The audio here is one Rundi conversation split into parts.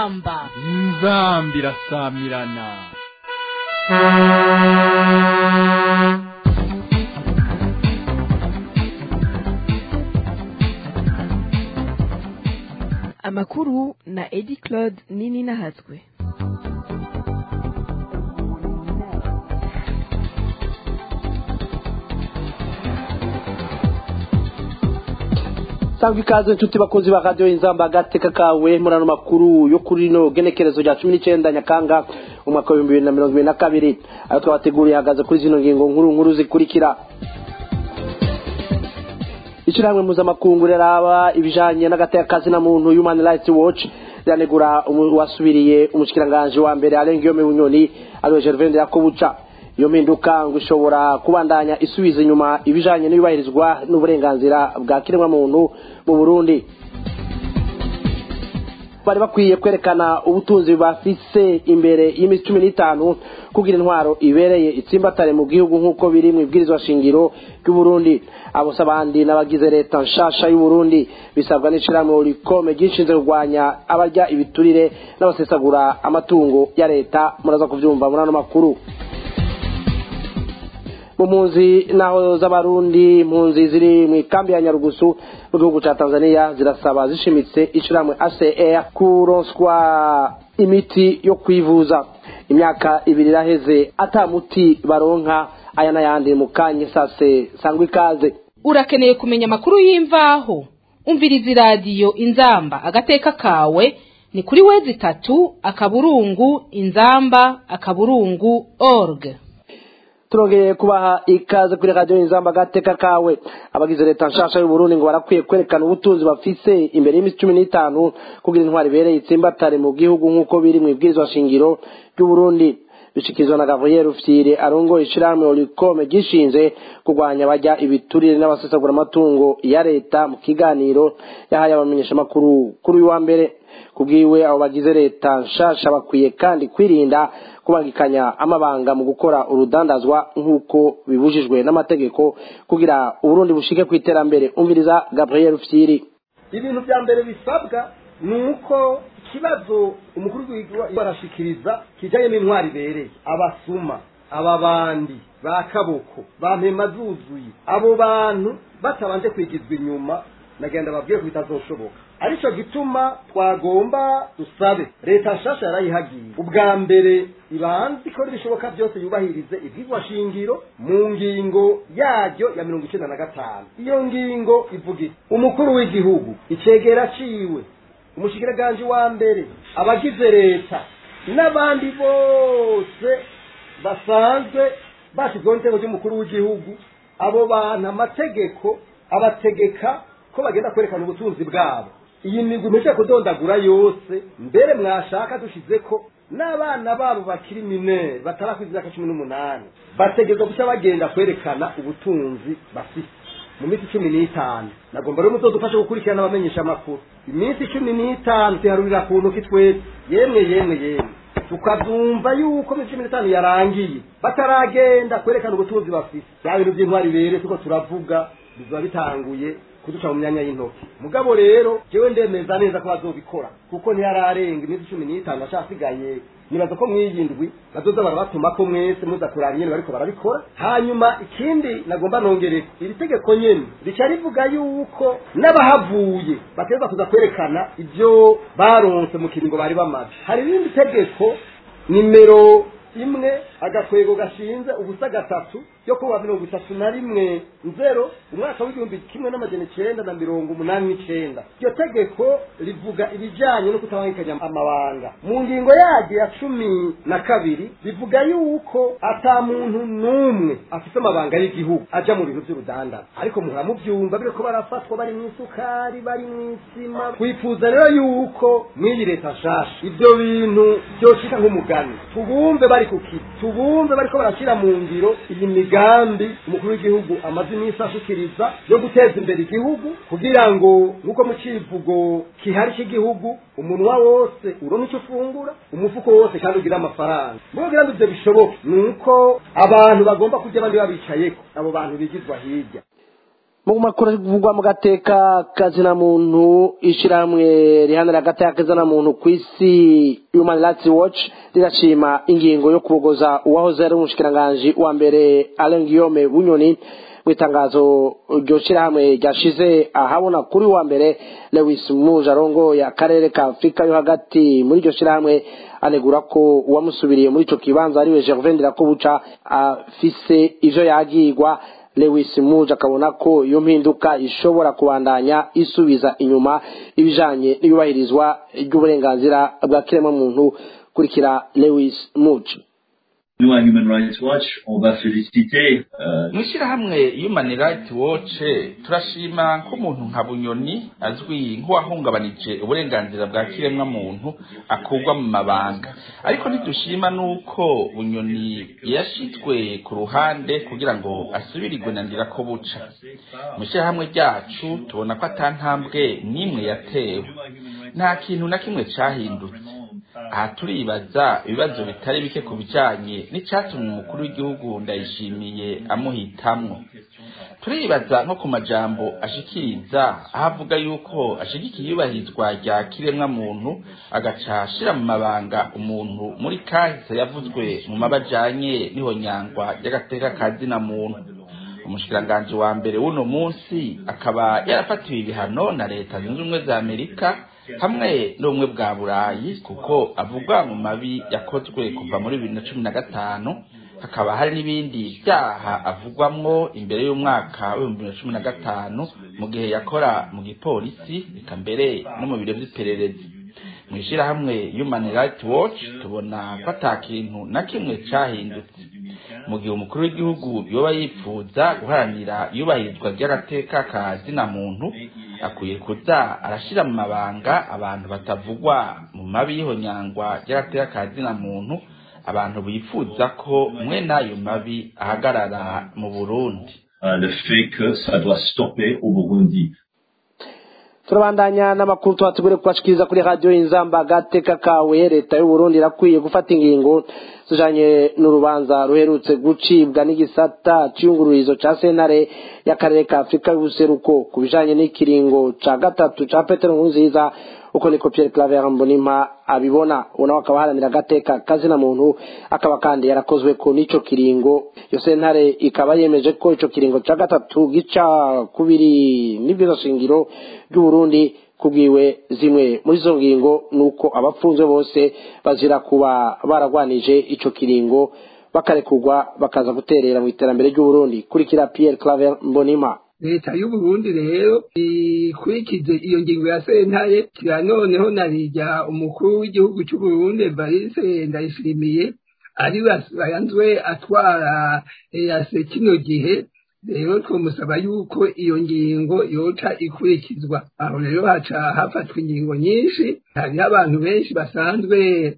inzamba inzamba irasamirana amakuru na edi claude nini nahatswe sangwa ikaze inshuti bakunzi ba radiyo inzamba agateka kawe muri ano makuru yo kuri rino genekerezo rya cumi n'icyenda nyakanga umwaka w'ibihumbi bibiri na mirongo ibiri na kabiri ayo twabateguriye ahagaze kuri zino ngingo nkuru nkuru zikurikira ishyirahamwe mpuzamakungu riraba ibijyanye n'agateka na muntu human rights watch riranegura uwasubiriye umushikiranganji wa mbere arengeyome bunyoni ariwe gervain yakobuca iyo mpinduka ngo ishobora kubandanya isubiza inyuma ibijyanye n'iyubahirizwa n'uburenganzira bwa kiremwamuntu mu burundi bari bakwiye kwerekana ubutunzi bafise imbere y'iminsi cumi n'itanu kugira intwaro ibereye itsimbatare mu gihugu nk'uko biri mu ibwirizwa shingiro ry'uburundi abo si abandi n'abagize leta nshasha y'uburundi bisabwa n'ishyirahamwe rikome ryishinzwe kurwanya abarya ibiturire n'abasesagura amatungo ya leta muraza kubyumva muri ano makuru mu mpunzi naho z'abarundi impunzi ziri mu ikambi ya nyarugusu mu gihugu cya tanzania zirasaba zishimitse ishyirahamwe acr kuronswa imiti yo kwivuza imyaka ibiri iraheze ata muti baronka aya n'ayandi mu kanya sase sangwa ikaze urakeneye kumenya amakuru y'imvaho umviriza iradiyo inzamba agateka kawe ni kuri wezi itatu akaburungu inzamba akaburungu org turongeye kubaha ikaze kuri radiyo inzamba agateka kawe abagize leta nshasha y'uburundi ngo barakwiye kwerekana ubutunzi bafise imbere y'iminsi cumi n'itanu kugira intwari ibereye itsimbatare mu gihugu nk'uko biri mu ibwirizwa shingiro ry'uburundi bishikirizwa na gabriel rufyire arongoye ishyirahamwe orikome gishinze kurwanya abajya ibiturire n'abasesagura amatungo ya leta mu kiganiro yahaye abamenyeshamakuru kuri uyu wa mbere kubwiwe abo bagize leta nshasha bakwiye kandi kwirinda kubangikanya amabanga mu gukora urudandazwa nk'uko bibujijwe n'amategeko kugira uburundi bushike ku iterambere umviriza gabriel rufyiri ibintu bya mbere bisabwa ni uko ikibazo umukuru w'igihugu arashikiriza kijyanye n'intwari ibereye abasuma ababandi ba kaboko ba mpema zuzuye abo bantu batabanje kwigizwa inyuma nagenda babwiye ko bitazoshoboka aricyo gituma twagomba dusabe leta nshasha yarayihagiye ubwa mbere ibanze ikora ibishoboka byose yubahirize ibyigwa shingiro mu ngingo yaryo ya mirongo icyenda na gatanu iyo ngingo ivuga iti umukuru w'igihugu icegera ciwe umushikiranganje wa mbere abagize leta n'abandi bose basanzwe bashyizweho n'itego ry'umukuru w'igihugu abo bantu amategeko abategeka ko bagenda kwerekana ubutunzi bwabo iyi migwi imeze kudondagura yose mbere mwashaka dushize ko n'abana babo bakiri minere batarakwiza imyaka cumi n'umunani bategerezwa guca bagenda kwerekana ubutunzi bafite mu minsi cumi n'itanu nagomba rero muzodufashe gukurikirana abamenyesha amakuru iminsi cumi n'itanu tuharurira ku ntoki twese yemwe yemwe yemwe tukabyumva yuko muri cumi n'itanu yarangiye bataragenda kwerekana ubutunzi bafite bya bintu by'intwari bere tuko turavuga biba bitanguye kuduca mu myanya y'intoki mugabo rero jewe ndemeza neza ko bazobikora kuko ntiyararenga iminsi cumi n'itanu acasigaye nibaza ko mwiyindwi bazoza barabatuma ko mwese muza kuraba nyene bariko barabikora hanyuma ikindi nagomba nongereko iri tegeko nyene rica rivuga yuko n'abahavuye bategerezwa kuza kwerekana ivyo baronse mu kiringo bari bamaze hari irindi tegeko nimero imwe agakwego gashinze ubusa gatatu yo kuwa mirongo itatu na rimwe nzero umwaka w'igihumbi kimwe n'amajana icenda na mirongo umunani n'icenda iryo tegeko rivuga ibijanye no kutabangikanya amabanga mu ngingo yaryo ya cumi na kabiri rivuga yuko ata muntu n'umwe afite amabanga y'igihugu aja mu bintu vy'urudandara ariko muhora muvyumva biriko barafatwa bari mw'isukari bari mw'isima twifuza rero yuko mw'iyi leta nshasha ivyo bintu vyoshika nk'umugani tubumve bari ku kiti tubumve bariko barashira mu ngiro iyi migambi umukuru w'igihugu amaze iminsi ashikiriza yo guteza imbere igihugu kugira ngo nk'uko mu civugo kihari cy'igihugu umunwa wose uronka icyo ufungura umufuko wose kandi ugira amafaranga mu kugira ngo ivyo bishoboke ni uko abantu bagomba kurya abandi babicayeko abo bantu bigizwa hirya mu makuru avugwa mu gateka kazina muntu ishyirahamwe rihanira agateka kazina muntu ku isi human rights watch rirashima ingingo yo kubogoza uwahoze ari umushikiranganji wa mbere Alain Guillaume Bunyoni mu itangazo iryo shyirahamwe ryashize ahabona kuri wa mbere Lewis Muja arongoye akarere ka Afurika yo hagati muri iryo shyirahamwe anegura ko uwamusubiriye muri ico kibanza ariwe Gervain Ndirakobuca afise ivyo yagirwa Lewis Muja akabona ko iyo mpinduka ishobora kubandanya isubiza inyuma ibijanye n'iyubahirizwa ry'uburenganzira bwa kiremwamuntu kurikira Lewis Muja Nous, à Human Rights Watch, on va féliciter euh, mu ishyirahamwe human rights watch turashima nk'umuntu nka bunyoni azwi nk'uwahungabanije uburenganzira bwa kiremwa muntu akurwa mu mabanga ariko ntidushima n'uko bunyoni yashizwe ku ruhande kugira ngo asubirirwe na ndirako buca mu ishyirahamwe ryacu tubona ko atantambwe n'imwe yatewe nta kintu na kimwe cahindutse aha turibaza ibibazo bitari bike ku bijanye n'icyatumye umukuru w'igihugu ndayishimiye amuhitamwo turibaza nko ku majambo ashikiriza aho avuga yuko ashigikiye iyubahirizwa rya kiremwa muntu agaca ashira mu mabanga umuntu muri kahise yavuzwe mu mabajanye n'ihonyangwa ry'agateka ka zina muntu umushikiranganji wa mbere w'uno munsi akaba yarafatiwe ibihano na leta zunze ubumwe za amerika hamwe n'ubumwe bwa burayi kuko avugwa mu mabi yakozwe kuva muri bibiri na cumi na gatanu hakaba hari n'ibindi byaha avugwamwo imbere y'umwaka w'ibihumbi bibiri na cumi na gatanu mu gihe yakora mu gipolisi reka mbere no mu biro vy'ipererezi mu ishirahamwe human rights watch tubona ko ata kintu na kimwe cahindutse mu gihe umukuru w'igihugu yoba yipfuza guharanira iyubahirizwa ry'agateka ka zina muntu akwiye kuza arashira mu mabanga abantu batavugwa mu mabi y'ihonyangwa ry'agateka ka zina muntu abantu bifuza ko mwe n'ayo mabi ahagarara mu burundi euh, le fait que ça doit stopper au Burundi. turabandanya n'amakuru tuhategure kubashikiriza kuri radiyo inzamba agateka kawe leta y'uburundi irakwiye gufata ingingo zijanye n'urubanza ruherutse gucibwa n'igisata c'iyungururizo ca sentare y'akarere ka afurika y'ubuseruko ku bijanye n'ikiringo ca gatatu ca petero nkurunziza uko niko pierre claver mbonimpa abibona unawe akaba aharanira agateka kazina muntu akaba kandi yarakozwe ko n'ico kiringo iyo sentare ikaba yemeje ko ico kiringo ca gatatu gica kubiri n'ibwizo shingiro ry'uburundi kubwiwe zimwe muri izo ngingo ni uko abapfunzwe bose bazira kuba baragwanije ico kiringo bakarekurwa bakaza guterera mu iterambere ry'uburundi kurikira pierre claver mbonimpa leta y'uburundi rero ikurikize iyo ngingo ya sentare kira noneho narirya umukuru w'igihugu c'uburundi evariste ndayishimiye ari bayanzwe atwara eyase kino gihe rero twomusaba yuko iyo ngingo yoca ikurikizwa aho rero haca hafatwa ingingo nyinshi hariho abantu benshi basanzwe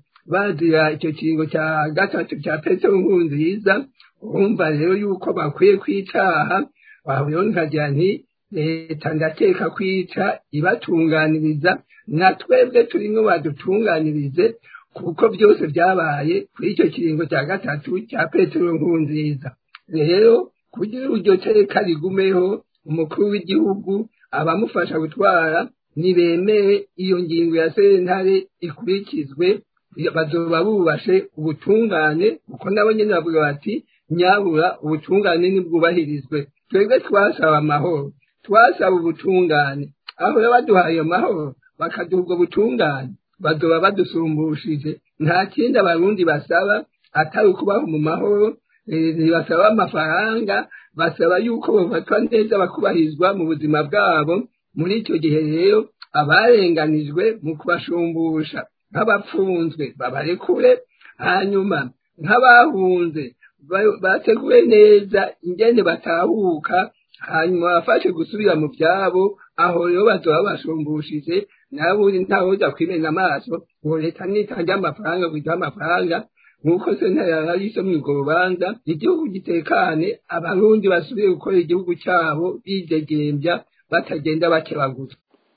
bazira icyo kiringo cya gatatu cya petero nkurunziza urumva rero yuko bakwiye kwicaha wahuyeho nkagira nti leta ndakeka kwica ibatunganiriza na twebwe turimo badutunganirize kuko byose byabaye kuri icyo kiringo cya gatatu cya petero nkurunziza rero kugira iryo teka rigumeho umukuru w'igihugu abamufasha gutwara ntibemere iyo ngingo ya sentare ikurikizwe bazoba bubashe ubutungane kuko nabo nyine bavuga bati nyabura ubutungane nibwubahirizwe twebwe twasaba amahoro twasaba ubutungane aho rero baduhaye amahoro bakaduha ubwo butungane bazoba badusumbushije nta kindi abarundi basaba atari ukubaho mu mahoro ntibasaba amafaranga basaba yuko bafatwa neza bakubahirizwa mu buzima bwabo muri icyo gihe rero abarenganijwe mu kubashumbusha nk'abapfunzwe babarekure hanyuma nk'abahunze bateguwe neza ingene batahuka hanyuma bafashe gusubira mu byabo aho rero bazoba basumbushije nabundi ntawoza kwimena amaso ngo leta nitange amafaranga guha amafaranga nk'uko sentare yarayise muri urwo rubanza igihugu gitekane abarundi basubire gukora igihugu cyabo bidegembya batagenda bakebaguzwa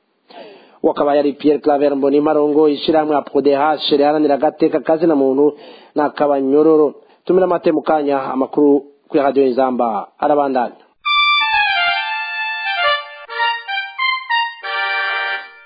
wakaba yari Pierre Claver Mbonima rongo ishiramwe APRODH riharanira agateka kazi na muntu n'akabanyororo tumira amate mu kanya amakuru kuri radio Inzamba arabandanya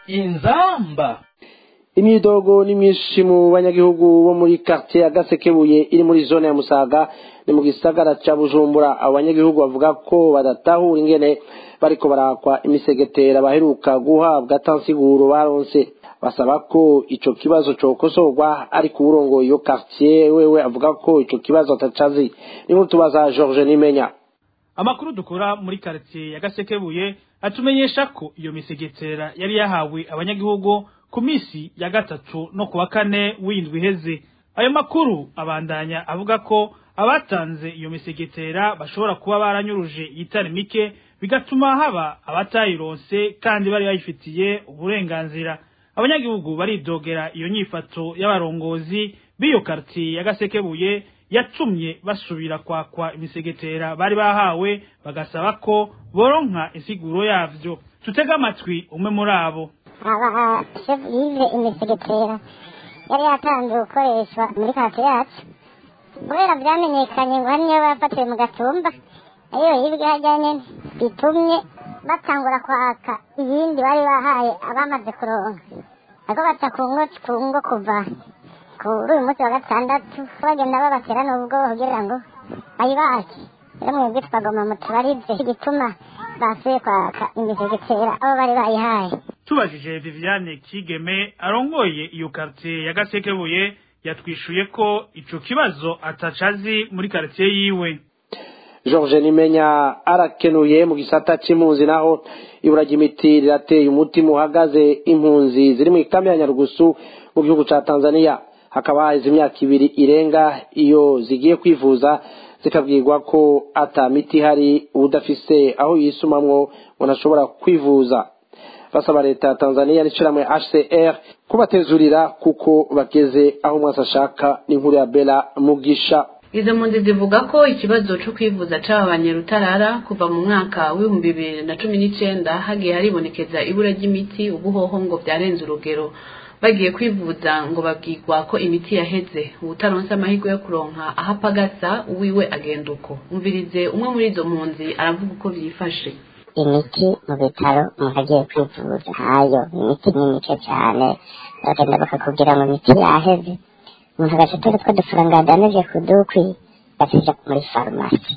inzamba imyidogo ni myinshi mu banyagihugu bo muri quartier ya gasekebuye iri muri zone ya musaga ni mu gisagara ca bujumbura abo banyagihugu bavuga ko badatahura ingene bariko barakwa imisegetera baheruka guhabwa atansiguro baronse basaba ko ico kibazo cokosorwa ariko uwurongoye iyo quartier wewe avuga ko ico kibazo atacazi niho tubaza George Nimenya amakuru dukura muri quartier ya gasekebuye atumenyesha ko iyo misegetera yari yahawe abanyagihugu ku misi ya gatatu no kuwa kane w'indwi iheze ayo makuru abandanya avuga ko abatanze iyo misegetera bashobora kuba baranyuruje itari mike bigatuma haba abatayironse kandi bari bayifitiye uburenganzira abanyagihugu baridogera iyo nyifato y'abarongozi b'iyo quartier ya gasekebuye yatumye basubira kwakwa imisegetera bari bahawe bagasaba ko boronka insiguro yavyo tutega amatwi umwe muri abo aba chef yive imisegetera yari yatanze gukoreshwa muri kati yacu kubera byamenyekanye ngo hari niyo bafatiwe mu gatumba ariyo yibwe hajya nyene bitumye batangura kwaka iyindi bari bahaye abamaze kuronka ariko baca ku ngo ku ngo kuva kuri uyu munsi wa gatandatu bagenda babatera n'ubwo kugira ngo bayibake rero mwebwe twagomba mutubarize igituma basuye kwaka imisegetera abo bari bayihaye tubajije Viviane Kigeme arongoye iyo quartier ya Gasekebuye yatwishuye ko ico kibazo atacazi muri quartier yiwe George Nimenya arakenuye mu gisata c'impunzi naho ibura ry'imiti rirateye umutima uhagaze impunzi ziri mu ikambi ya Nyarugusu mu gihugu ca Tanzania hakaba haheze imyaka ibiri irenga iyo zigiye kwivuza zikabwirwa ko ata miti ihari udafise aho yisumamwo ngo ntashobora kwivuza basaba leta ya Tanzania n'ishiramwe HCR kubatezurira kuko bageze aho umwasi ashaka n'inkuru ya Bella Mugisha izo mpunzi zivuga ko ikibazo cyo kwivuza cababanye rutarara kuva mu mwaka w'ibihumbi bibiri na cumi n'icenda hagiye haribonekeza ibura ry'imiti ubuhoho ngo vyarenze urugero bagiye kwivuza ngo babwirwa ko imiti yaheze ubutaronse amahirwe yo kuronka aho apagasa uwiwe agenda uko umvirize umwe muri izo mpunzi aravuga uko vyifashe imiti mu bitaro umuntu agiye kwivuza ntayo imiti ni mike cyane bagenda bakakubwira ngo imiti yaheze umuntu agaca atora utwo dufaranga yadanije ku dukwi agacija muri farumasi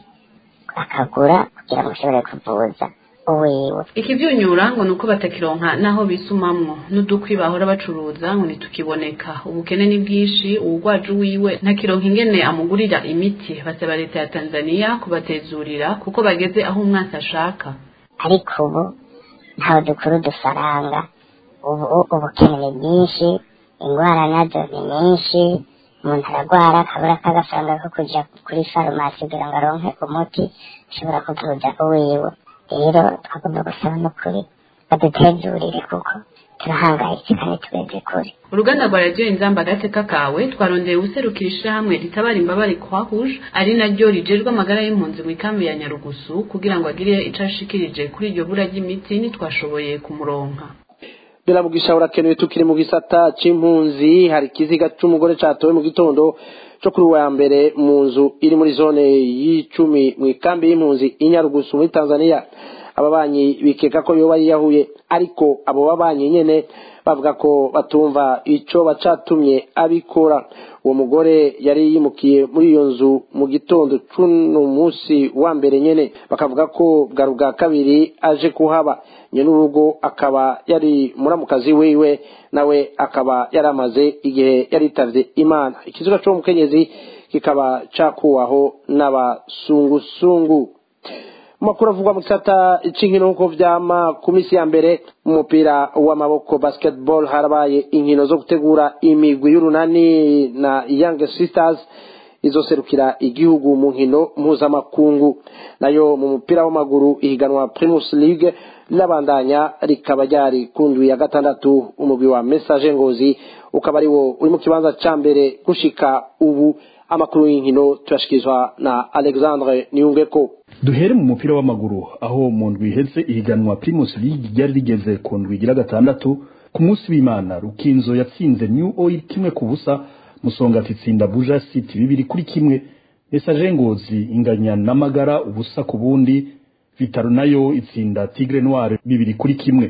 akagura kugira ngo ashobore kuvuza uwiwe ikivyunyura ngo nuko batakironka naho bisumamwo n'udukwi bahora bacuruza ngo ntitukiboneka ubukene ni bwinshi uwugwaje uwiwe ntakironka ingene amugurira imiti basaba leta ya tanzania kubatezurira kuko bageze aho umwasi ashaka ariko ubu ntawe dukura udufaranga ubu ubukene ni bwinshi ingwara nazo ni nyinshi umuntu aragwara akabura k'agafaranga ko kuja kuri farumasi kugira ngo aronke umuti ashobora kuvuza uwiwe rero twagomba gusaba n'ukuri badutezurire kuko turahangayitse kandi tugeze kure uruganda rwa radiyo inzamba agateka kawe twarondeye userukira ishirahamwe ritabara imbabare kwa rouge ari naryo rijejwe amagara y'impunzi mu ikambi ya nyarugusu kugira ngo agire ico ashikirije kuri iryo bura ry'imiti ntitwashoboye kumuronka biramugisha urakenewe tukiri mu gisata c'impunzi hari ikiziga c'umugore catowe mu gitondo co kuri wa mbere mu nzu iri muri zone y'icumi mu ikambi y'impunzi inyarugusu muri tanzania ababanyi bikeka ko yoba yiyahuye ariko abo babanyi nyene bavuga ko batumva ico bacatumye abikora uwo mugore yari yimukiye muri iyo nzu mu gitondo c'uno munsi wa mbere nyene bakavuga ko bwari ubwa kabiri aje kuhaba nyene urugo akaba yari muramukazi wiwe nawe akaba yari amaze igihe yaritavye imana ikiziga c'uwo mukenyezi kikaba cakuwaho n'abasungusungu makuru avugwa mu gisata c'inkino nk'uko vyama ku misi ya mbere mu mupira w'amaboko basketball harabaye inkino zo gutegura imigwi y'urunani na young sisters izoserukira igihugu mu nkino mpuzamakungu nayo mu mupira w'amaguru ihiganwa primus league rirabandanya rikaba ryari ku ndwi ya gatandatu umugwi wa message ngozi ukaba ari wo uri mu kibanza ca mbere gushika ubu amakuru y'inkino turashikirizwa na alexandre niyungeko duhere mu mupira w'amaguru aho mu ndwi iheze ihiganwa primus league ryari rigeze ku ndwi igira gatandatu ku munsi w'imana rukinzo yatsinze new oil kimwe ku busa musongati itsinda buja city bibiri kuri kimwe message ngozi inganya n'amagara ubusa ku bundi vitaro nayo itsinda tigre noir bibiri kuri kimwe ku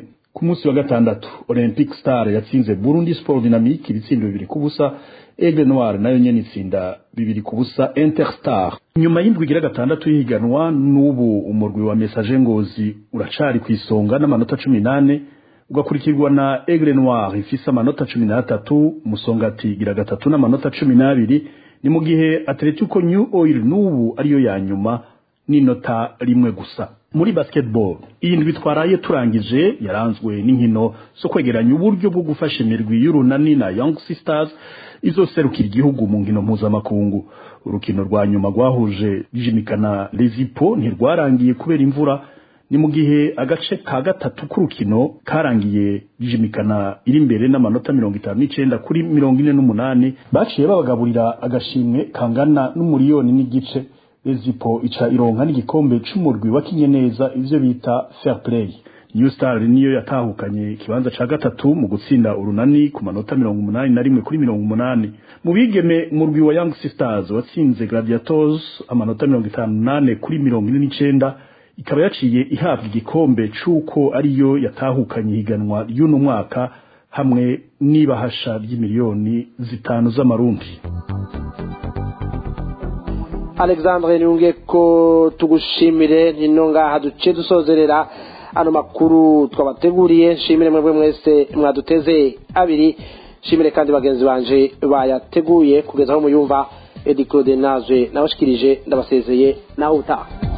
ku munsi wa gatandatu olympic star yatsinze burundi sport dynamique ibitsindo bibiri ku busa aigle noir nayo nyene itsinda bibiri ku busa interstar nyuma y'indwi igira gatandatu y'ihiganwa n'ubu umurwi wa message ngozi uracari ku isonga n'amanota cumi n'ane ugakurikirwa na aigle noir ifise amanota cumi n'atatu musongati igira gatatu n'amanota cumi n'abiri ni mu gihe atletico new oil n'ubu ariyo ya nyuma n'inota rimwe gusa muri basketball iyi ndwi twaraye turangije yaranzwe n'inkino zo kwegeranya uburyo bwo gufasha imirwi y'urunani na young sisters izoserukira igihugu mu nkino mpuzamakungu urukino rwa nyuma rwahuje jimikana lezipo ntirwarangiye kubera imvura ni mu gihe agace ka gatatu k'urukino karangiye jimikana iri imbere n'amanota mirongo itanu n'icenda kuri mirongo ine n'umunani baciye babagaburira agashimwe kangana n'umuriyoni n'igice Ezipo ica ironka n'igikombe c'umurwi wakinye neza ivyo bita fair play New Star niyo yatahukanye ikibanza ca gatatu mu gutsinda urunani ku manota mirongo umunani na rimwe kuri mirongo umunani mu bigeme umurwi wa Young Sisters watsinze Gladiators amanota mirongo itanu nane kuri mirongo ine n'icenda ikaba yaciye ihabwa igikombe c'uko ariyo yatahukanye ihiganwa ry'uno mwaka hamwe n'ibahasha ry'imiliyoni zitanu z'amarundi alexandre niyunge ko tugushimire nino ngaha duce dusozerera ano makuru twabateguriye nshimire mwebwe mwese mwaduteze abiri nshimire kandi bagenzi banje bayateguye kugeza aho muyumva edi claude nazwe nabashikirije ndabasezeye naho utaha